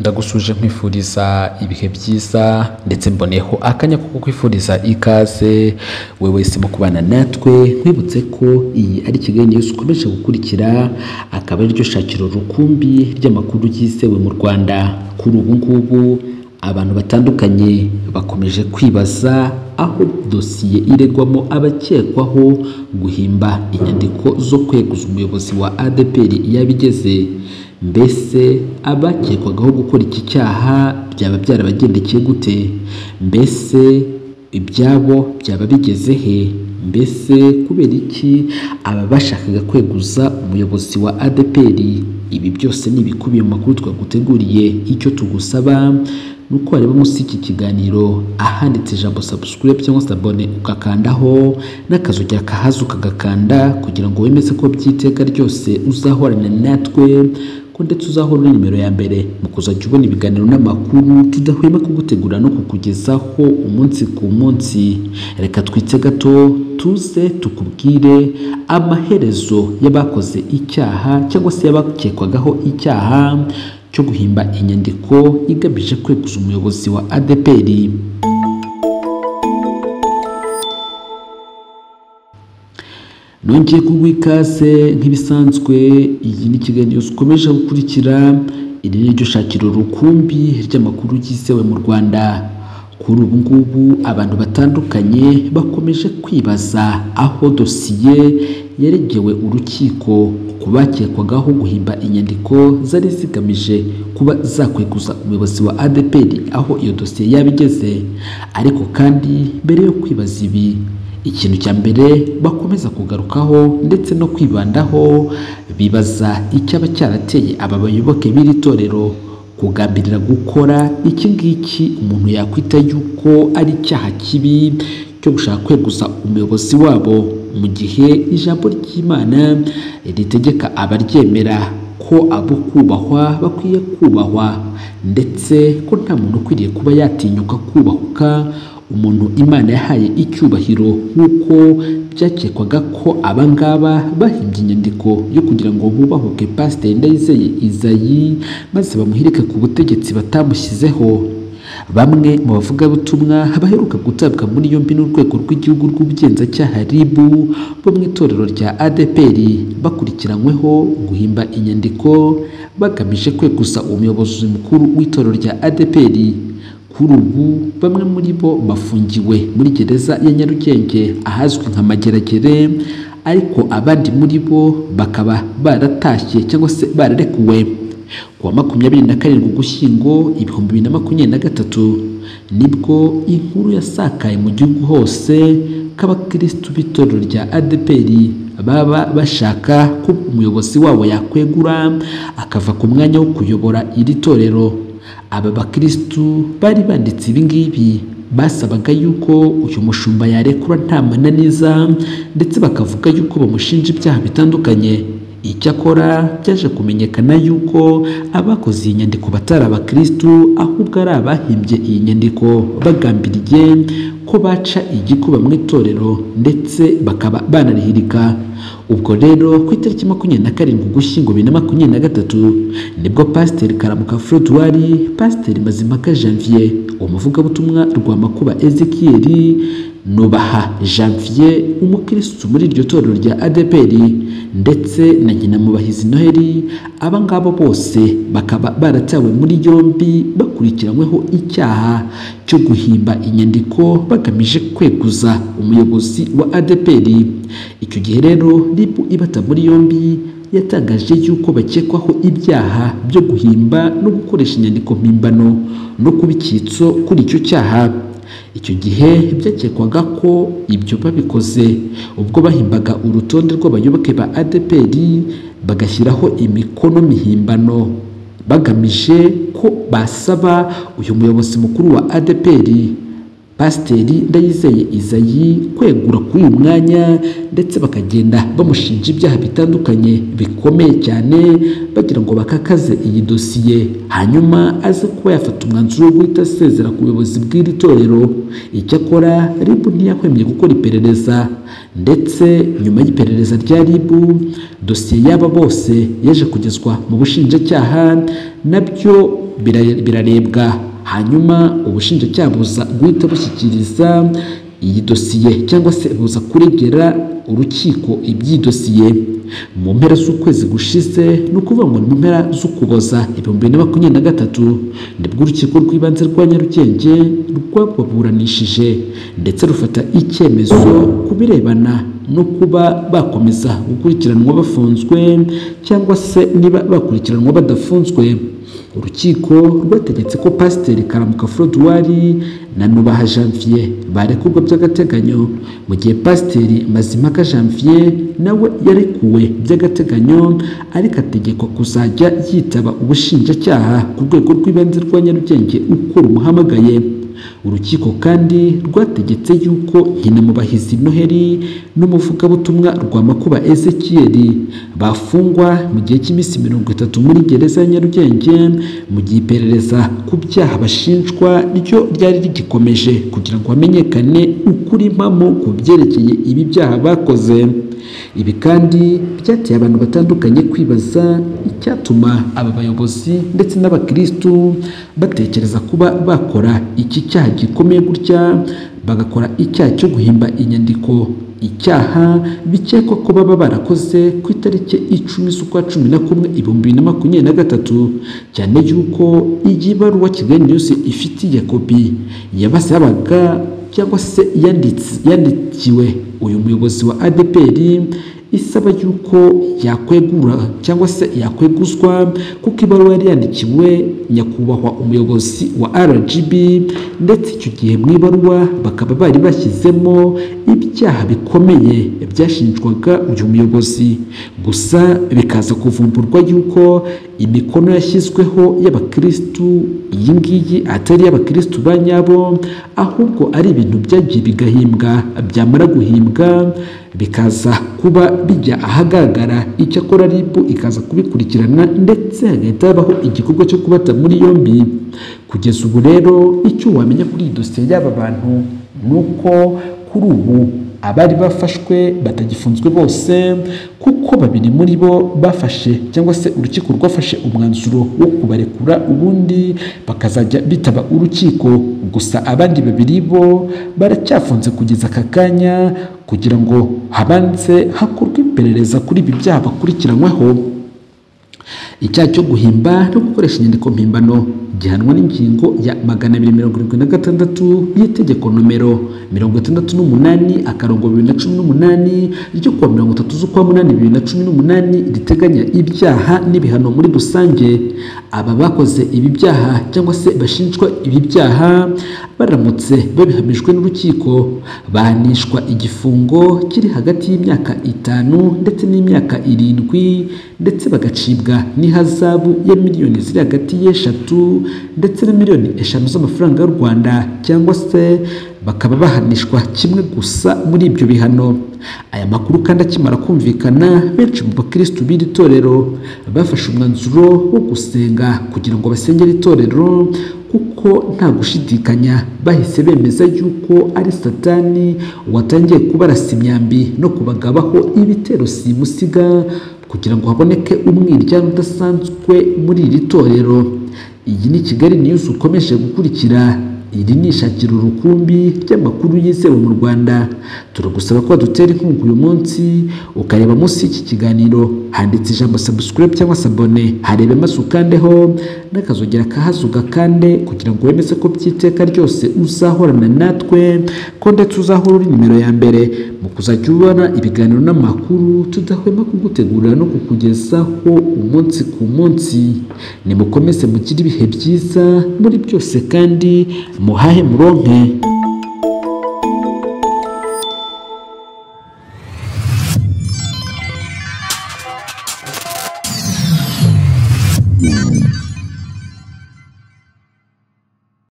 ndagusuje nkwifuriza ibihe byiza ndetse mboneho akanya ko kukwifuriza ikaze wowe wese mu kubana natwe nkwibutse ko iyi ari ikiganiro ukomeje gukurikira akaba ariryo shakiro rukumbi ry'amakuru yizewe mu Rwanda kuri ubu ngubu abantu batandukanye bakomeje kwibaza aho dosiye iregwamo abakekwaho guhimba inyandiko zo kweguza umuyobozi wa ADEPR yabigeze mbese abakekwagaho gukora iki cyaha byaba byarabagendekeye gute mbese ibyabo byaba bigeze he mbese kubera iki aba bashakaga kweguza umuyobozi wa ADEPR ibi byose ni ibikubiye mu makuru twaguteguriye icyo tugusaba ni uko wareba munsi y'iki kiganiro ahanditse ijambo subscribe cyangwa se abone ugakandaho n'akazu ujya kahaza ukagakanda kugira ngo wemeze ko by'iteka ryose uzahorana natwe ko ndetse uzahora uri nimero ya mbere mu kuzajya ubona ibiganiro n'amakuru tudahwema kugutegura no kukugezaho umunsi ku munsi reka twitse gato tuze tukubwire amaherezo y'abakoze icyaha cyangwa se y'abakekwagaho icyaha cyo guhimba inyandiko igamije kweguza umuyobozi wa ADPR nongeye kuguha ikaze nk'ibisanzwe iyi ni ikiganiro zikomeje gukurikira iri ni ryo shakiro rukumbi ry'amakuru yizewe mu Rwanda kuri ubu ngubu abantu batandukanye bakomeje kwibaza aho dosiye yaregewe urukiko ku bakekwagaho guhimba inyandiko zari zigamije kuba zakweguza umuyobozi wa ADPR aho iyo dosiye yaba igeze ariko kandi mbere yo kwibaza ibi ikintu cya mbere bakomeza kugarukaho ndetse no kwibandaho bibaza icyaba cyarateye aba bayoboke b'iri torero kugambirira gukora iki ngiki umuntu yakwita yuko ari icyaha kibi cyo gushaka kweguza umuyobozi wabo mu gihe ijambo ry'imana ritegeka abaryemera ko abo kubahwa bakwiye kubahwa ndetse ko nta muntu ukwiriye kuba yatinyuka kubahuka umuntu imana yahaye icyubahiro nk'uko byakekwaga ko abangaba bahimbye inyandiko yo kugira ngo bubahuke pasiteri ndayizeye izayi maze bamuhirike ku butegetsi batamushyizeho bamwe mu bavugabutumwa baheruka gutabwa muri yombi n'urwego rw'igihugu rw'ubugenzacyaha RIB bo mu itorero rya ADPR bakurikiranyweho guhimba inyandiko bagamije kweguza umuyobozi mukuru w'itorero rya ADPR kuri ubu bamwe muri bo bafungiwe muri gereza ya Nyarugenge ahazwi nka Mageragere ariko abandi muri bo bakaba baratashye cyangwa se bararekuwe ku wa makumyabiri na karindwi ugushyingo ibihumbi bibiri na makumyabiri na gatatu nibwo inkuru yasakaye mu gihugu hose ko abakirisitu b'itorero rya ADPR baba bashaka ko umuyobozi wabo yakwegura akava ku mwanya wo kuyobora iri torero aba bakirisitu bari banditse ibi ngibi basabaga yuko uyu mushumba yarekura nta mananiza ndetse bakavuga yuko bamushinja ibyaha bitandukanye icyakora byaje kumenyekana yuko abakoze iyi nyandiko batari abakirisitu ahubwo ari abahimbye iyi nyandiko bagambiriye ko baca igikuba mu itorero ndetse bakaba banarihirika ubwo rero ku itariki makumyabiri na karindwi ugushyingo bibiri na makumyabiri na gatatu nibwo pasiteri karamuka frodwari pasiteri mazimpaka janvier umuvugabutumwa rwa makuba ezekiel nubaha janvier umukirisitu muri iryo torero rya adepr ndetse na nyinamubahizi noheli aba ngabo bose bakaba baratawe muri yombi bakurikiranyweho icyaha cyo guhimba inyandiko bagamije kweguza umuyobozi wa adepr icyo gihe rero ribu ibata muri yombi yatangaje yuko bakekwaho ibyaha byo guhimba no gukoresha inyandiko mpimbano no kuba icyitso kuri icyo cyaha icyo gihe byakekwaga ko ibyo babikoze ubwo bahimbaga urutonde rw'abayoboke ba ADPR bagashyiraho imikono mihimbano bagamije ko basaba uyu muyobozi mukuru wa ADPR pasiteri ndayizeye izayi kwegura kuri uyu mwanya ndetse bakagenda bamushinja ibyaha bitandukanye bikomeye cyane bagira ngo bakakaze iyi dosiye hanyuma aze kuba yafata umwanzuro wo guhita asezera ku buyobozi bw'iri torero icyakora ribu ntiyahwemye gukora iperereza ndetse nyuma y'iperereza rya ribu dosiye y'aba bose yaje kugezwa mu bushinjacyaha nabyo bira- birarebwa hanyuma ubushinjacyaha buza guhita bushyikiriza iyi dosiye cyangwa se buza kuregera urukiko iby'iyi dosiye mu mpera z'ukwezi gushize ni ukuvuga ngo ni mu mpera z'ukuboza ibihumbi bibiri na makumyabiri na gatatu nibwo urukiko rw'ibanze rwa nyarugenge rwababuranishije ndetse rufata icyemezo ku birebana no kuba bakomeza gukurikiranwa bafunzwe cyangwa se niba bakurikiranwa badafunzwe urukiko rwategetse ko pasiteri karamuka forodwari na nubaha janvier barekurwa by'agateganyo mu gihe pasiteri mazimpaka janvier nawe yarekuwe by'agateganyo ariko ategekwa kuzajya yitaba ubushinjacyaha ku rwego rw'ibanze rwa nyarugenge uko rumuhamagaye urukiko kandi rwategetse yuko nyinamubahizi noheli n'umuvugabutumwa rwa makuba ezekiyeli bafungwa mu gihe cy'iminsi mirongo itatu muri gereza ya nyarugenge mu gihe iperereza ku byaha bashinjwa ryo ryari rigikomeje kugira ngo hamenyekane ukuri mpamo ku byerekeye ibi byaha bakoze ibi kandi byateye abantu batandukanye kwibaza icyatuma aba bayobozi ndetse n'abakirisitu batekereza kuba bakora iki cyaha gikomeye gutya bagakora icyaha cyo guhimba inyandiko icyaha bikekwa ko baba barakoze ku itariki icumi z'ukwa cumi na kumwe ibihumbi bibiri na makumyabiri na gatatu cyane yuko iyi baruwa kigali yose ifitiye kopi yabasabaga cyangwa se yanditse- yandikiwe uyu muyobozi wa adpr isaba yuko yakwegura cyangwa se yakweguzwa kuko ibaruwa yari yandikiwe nyakubahwa umuyobozi wa rgb ndetse icyo gihe mu ibaruwa bakaba bari bashyizemo ibyaha bikomeye byashinjwaga uyu muyobozi gusa bikaza kuvumburwa yuko imikono yashyizweho y'abakirisitu iyi ngiyi atari iy'abakirisitu ba nyabo ahubwo ari ibintu byagiye bigahimbwa byamara guhimbwa bikaza kuba bijya ahagaragara icyakora ribu ikaza kubikurikirana ndetse hagahita habaho igikorwa cyo kubata muri yombi kugeza ubu rero icyo wamenya kuri iyi dosiye y'aba bantu ni uko kuri ubu abari bafashwe batagifunzwe bose kuko babiri muri bo bafashe cyangwa se urukiko rwafashe umwanzuro wo kubarekura ubundi bakazajya bitaba urukiko gusa abandi babiri bo baracyafunze kugeza aka kanya kugira ngo habanze hakorwe iperereza kuri ibi byaha bakurikiranyweho icyaha cyo guhimba no gukoresha inyandiko mpimbano gihanwa n'ingingo ya magana abiri mirongo irindwi na gatandatu y'Itegeko nomero mirongo itandatu n'umunani akarongo bibiri na cumi n'umunani ryo kuwa mirongo itatu z'ukwa munani bibiri na cumi n'umunani riteganya ibyaha n'ibihano muri rusange aba bakoze ibi byaha cyangwa se bashinjwa ibi byaha baramutse babihamijwe n'urukiko bahanishwa igifungo kiri hagati y'imyaka itanu ndetse n'imyaka irindwi ndetse bagacibwa n'ihazabu ya miliyoni ziri hagati y'eshatu ndetse na miliyoni eshanu z'amafaranga y'u Rwanda cyangwa se bakaba bahanishwa kimwe gusa muri ibyo bihano aya makuru kandi akimara kumvikana benshi mu bakirisitu b'iri torero bafashe umwanzuro wo gusenga kugira ngo basengere itorero kuko nta gushidikanya bahise bemeza yuko ari satani watangiye kubarasa imyambi no kubagabaho ibitero simusiga kugira ngo haboneke umwiryane udasanzwe muri iri torero iyi ni kigali news ukomeje gukurikira iri ni ishakiro rukumbi ry'amakuru yizewe mu rwanda turagusaba ko dutera inkunga uyu munsi ukareba munsi y'iki kiganiro handitse ijambo subscribe cyangwa se abone harebe maze ukandeho n'akazogera kahazuga kande kugira ngo wemeze ko by'iteka ryose uzahorana natwe ko ndetse uzahora uri nimero ya mbere mu kuzajya ubona ibiganiro n'amakuru tudahwema kugutegurira no kukugezaho umunsi ku munsi nimukomeze mugire ibihe byiza muri byose kandi muhahe muronke